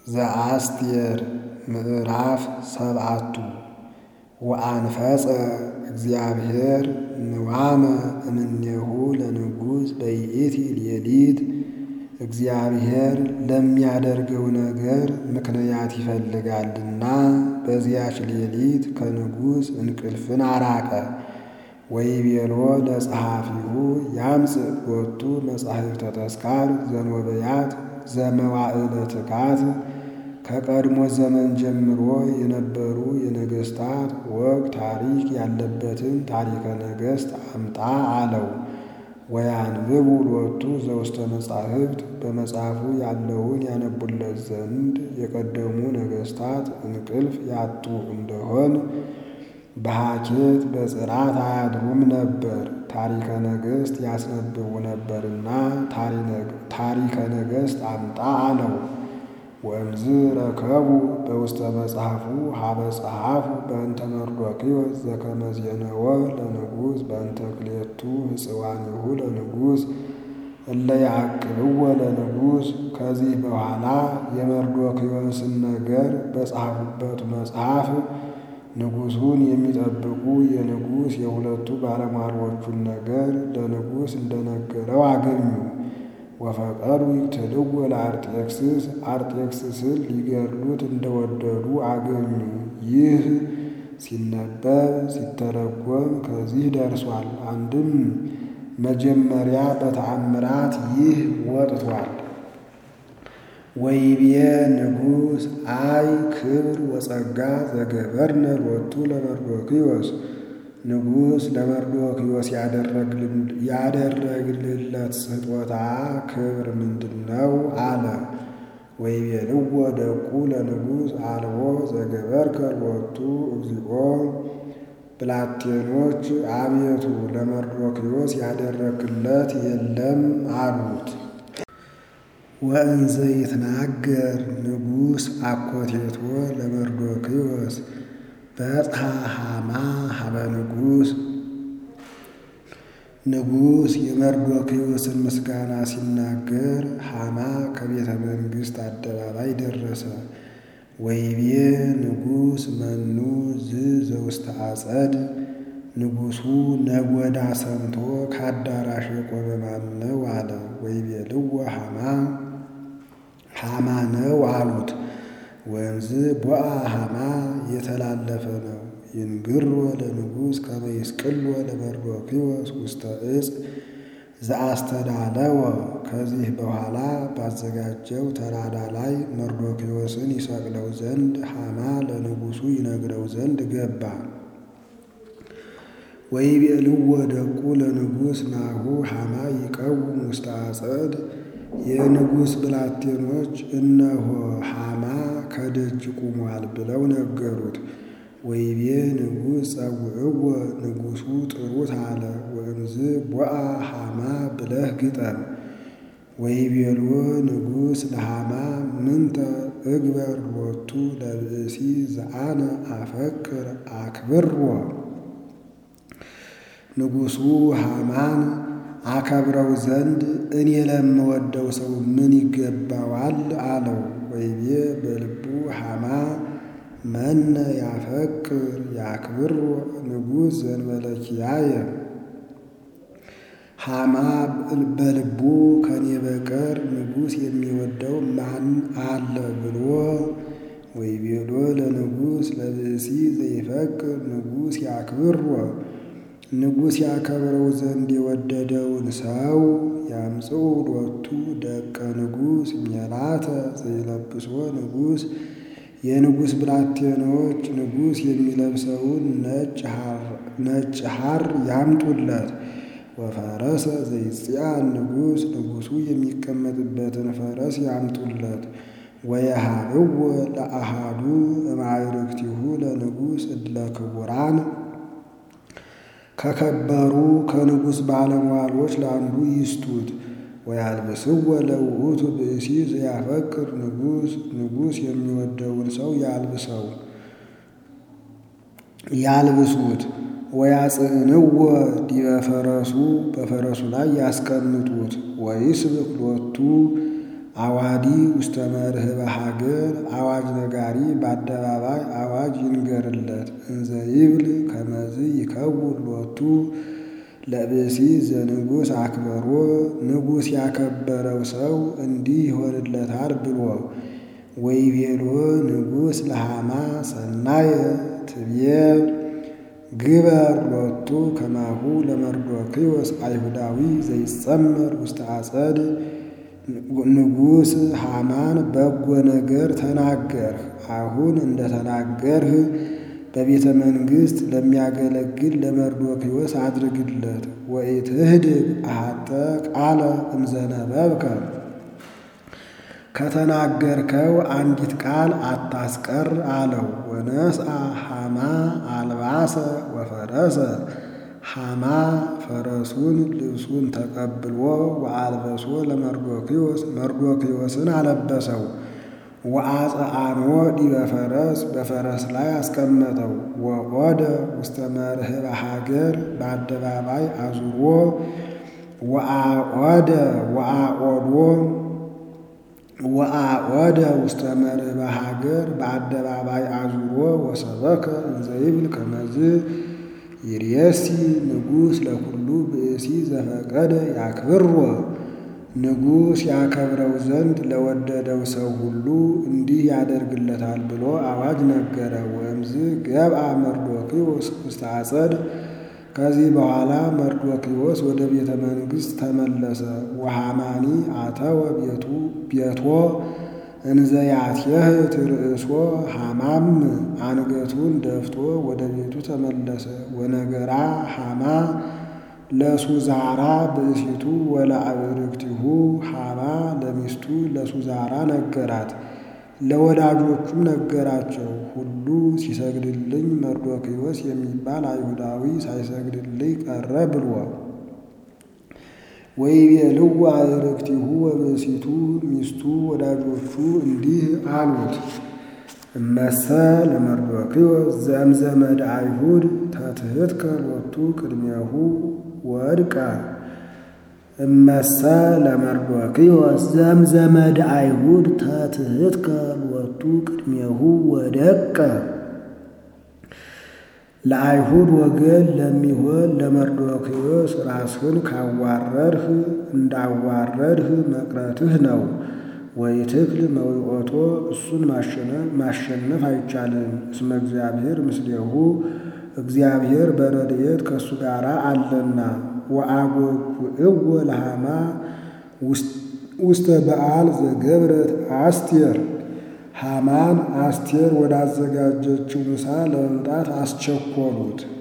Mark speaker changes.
Speaker 1: ዘአስቴር ምዕራፍ ሰብዓቱ ወአንፈጸ እግዚአብሔር ንዋመ እምኔሁ ለንጉሥ በይእቲ ሌሊት እግዚአብሔር ለሚያደርገው ነገር ምክንያት ይፈልጋልና በዚያች ሌሊት ከንጉሥ እንቅልፍን አራቀ። ወይቤሎ ለጸሐፊሁ ያምጽእ ሎቱ መጻሕፍተ ተስካር ዘንወበያት ዘመዋዕለ ትካት ከቀድሞ ዘመን ጀምሮ የነበሩ የነገሥታት ወግ ታሪክ ያለበትን ታሪከ ነገሥት አምጣ አለው። ወያንብቡ ሎቱ ዘውስተ መጻሕፍት በመጽሐፉ ያለውን ያነቡለት ዘንድ የቀደሙ ነገሥታት እንቅልፍ ያጡ እንደሆን በሐኬት በጽራት አያድሩም ነበር፣ ታሪከ ነገሥት ያስነብቡ ነበርና ታሪከ ነገሥት አምጣ አለው። ወእምዝ ረከቡ በውስተ መጽሐፉ ሀበ ጸሐፉ በእንተ መርዶክዮስ ዘከመ ዜነወ ለንጉሥ በእንተ ክሌቱ ሕፅዋኒሁ ለንጉሥ እለ ያዕቅብዎ ለንጉሥ። ከዚህ በኋላ የመርዶክዮስን ነገር በጻፉበት መጽሐፍ ንጉሡን የሚጠብቁ የንጉሥ የሁለቱ ባለሟሎቹን ነገር ለንጉሥ እንደነገረው አገኙ። ወፈቀዱ ይቅትልዎ ለአርጤክስስ አርጤክስስን ሊገድሉት እንደወደዱ አገኙ። ይህ ሲነበብ ሲተረጎም ከዚህ ደርሷል። አንድም መጀመሪያ በተአምራት ይህ ወጥቷል። ወይቤ ንጉሥ አይ ክብር ወጸጋ ዘገበርነ ሎቱ ለመርዶክዮስ ንጉሥ ለመርዶክዮስ ያደረግልለት ስጦታ ክብር ምንድን ነው? አለ። ወይቤልዎ ደቁ ለንጉሥ አልቦ ዘገበርከ ሎቱ እግዚኦ ብላቴኖች አቤቱ ለመርዶክዮስ ያደረግለት የለም አሉት። ወእንዘ ይትናገር ንጉሥ አኮቴቶ ለመርዶክዮስ በጽሐ ሐማ ሀበ ንጉሥ ንጉሥ የመርዶክዮስን ምስጋና ሲናገር ሐማ ከቤተ መንግሥት አደባባይ ደረሰ። ወይቤ ንጉሥ መኑ ዝ ዘውስተ አጸድ ንጉሡ ነጎዳ ሰምቶ ከአዳራሽ የቆመ ማን ነው አለ። ወይቤልዎ ሐማ ሐማ ነው አሉት። ወንዝ ቦአ ሐማ የተላለፈ ነው። ይንግሮ ለንጉሥ ከመ ይስቅሎ ለመርዶክዮስ ውስተ ዕፅ ዘአስተዳለወ። ከዚህ በኋላ ባዘጋጀው ተራራ ላይ መርዶክዮስን ይሰቅለው ዘንድ ሐማ ለንጉሡ ይነግረው ዘንድ ገባ። ወይቤልዎ ደቁ ለንጉሥ ናሁ ሐማ ይቀውም ውስተ አጸድ የንጉሥ ብላቴኖች እነሆ ሐማ ከደጅ ቁሟል ብለው ነገሩት። ወይቤ ንጉሥ ጸውዕዎ ንጉሡ ጥሩት አለ። ወእምዝ ቦአ ሐማ ብለህ ግጠም። ወይቤሎ ንጉሥ ለሐማ ምንተ እግበር ሎቱ ለብእሲ ዘአነ አፈቅር አክብሮ። ንጉሡ ሐማን አከብረው ዘንድ እኔ ለምወደው ሰው ምን ይገባዋል? አለው። ወይቤ በልቡ ሐማ መነ ያፈቅር ያክብሮ ንጉሥ ዘእንበለ ኪያየ። ሐማ በልቡ ከኔ በቀር ንጉሥ የሚወደው ማን አለ ብሎ ወይቤሎ ለንጉሥ ለብእሲ ዘይፈቅር ንጉሥ ያክብሮ ንጉሥ ያከብረው ዘንድ የወደደውን ሰው ያምጽኡ ሎቱ ደቀ ንጉሥ ሜላተ ዘይለብሶ ንጉሥ የንጉሥ ብላቴኖች ንጉሥ የሚለብሰውን ነጭ ሐር ያምጡለት። ወፈረሰ ዘይጽያን ንጉሥ ንጉሡ የሚቀመጥበትን ፈረስ ያምጡለት። ወየሃብዎ ለአሃዱ እማዕርክቲሁ ለንጉሥ እለ ክቡራን ከከበሩ ከንጉሥ ባለሟሎች ለአንዱ ይስጡት። ወያልብስዎ ለውእቱ ብእሲ ዘያፈቅር ንጉሥ ንጉሥ የሚወደውን ሰው ያልብሰው ያልብሱት። ወያጽዕንዎ ዲበ ፈረሱ በፈረሱ ላይ ያስቀምጡት። ወይስብክ ሎቱ አዋዲ ውስተ መርህበ ሀገር በአደባባይ አዋጅ ይንገርለት። እንዘ ይብል ከመዝ ይከውን ሎቱ ለብእሲ ዘንጉሥ አክበሮ ንጉሥ ያከበረው ሰው እንዲህ ይሆንለታል ብሎ ወይቤሎ ንጉሥ ለሃማ ሰናየ ትብዬ ግበር ሎቱ ከማሁ ለመርዶክዮስ አይሁዳዊ ዘይጸመር ውስተ አጸድ ንጉሥ ሃማን በጎ ነገር ተናገርህ። አሁን እንደተናገርህ በቤተ መንግሥት ለሚያገለግል ለመርዶክዮስ አድርግለት። ወኢትህድግ አሐተ ቃለ እምዘነበብከ ከተናገርከው አንዲት ቃል አታስቀር አለው። ወነስአ ሃማ አልባሰ ወፈረሰ ሃማ ፈረሱን ልብሱን ተቀብሎ ወአልበሶ ለመርዶክዮስ መርዶክዮስን አለበሰው። ወአጽአኖ ዲበ ፈረስ በፈረስ ላይ አስቀመጠው። ወቆደ ውስተ መርህበ ሀገር በአደባባይ አዙሮ ወአቆደ ወአቆዶ ወአቆደ ውስተ መርህበ ሀገር በአደባባይ አዙሮ ወሰበከ እንዘ ይብል ከመዝ ይርየሲ ንጉሥ ለኩሉ ብእሲ ዘፈቀደ ያክብሮ ንጉሥ ያከብረው ዘንድ ለወደደው ሰው ሁሉ እንዲህ ያደርግለታል ብሎ አዋጅ ነገረ። ወእምዝ ገብአ መርዶክዮስ ውስተ አጸድ ከዚህ በኋላ መርዶክዮስ ወደ ቤተ መንግሥት ተመለሰ። ወሃማኒ አተወ ቤቱ ቤቶ እንዘ ያትየህት ርእሶ ሃማም አንገቱን ደፍቶ ወደ ቤቱ ተመለሰ። ወነገራ ሃማ ለሱዛራ ብእሲቱ ወለአብርክቲሁ ሃማ ለሚስቱ ለሱዛራ ነገራት፣ ለወዳጆቹም ነገራቸው። ሁሉ ሲሰግድልኝ መርዶክዮስ የሚባል አይሁዳዊ ሳይሰግድልኝ ቀረ ብሎ ወይቤልዋ አብርክቲሁ ወብእሲቱ ሚስቱ ወዳጆቹ እንዲህ አሉት እመሰ ለመርዶክዮስ ዘእምዘመድ አይሁድ ተትሕትከ ሎቱ ቅድሜሁ ወድቀ እመሰ ለመርዶክዮስ ዘእምዘመድ አይሁድ ተትሕትከ ሎቱ ቅድሜሁ ወደቀ ለአይሁድ ወገን ለሚሆን ለመርዶክዮስ ራስህን ካዋረድህ እንዳዋረድህ መቅረትህ ነው። ወይትክል መዊኦቶ እሱን ማሸነፍ አይቻልም። እስመ እግዚአብሔር ምስሌሁ እግዚአብሔር በረድኤት ከእሱ ጋር አለና። ወአጐጉዕዎ ለሃማ ውስተ በዓል ዘገብረት አስቴር ሃማን አስቴር ወዳዘጋጀችው ምሳ ለመምጣት አስቸኰሉት።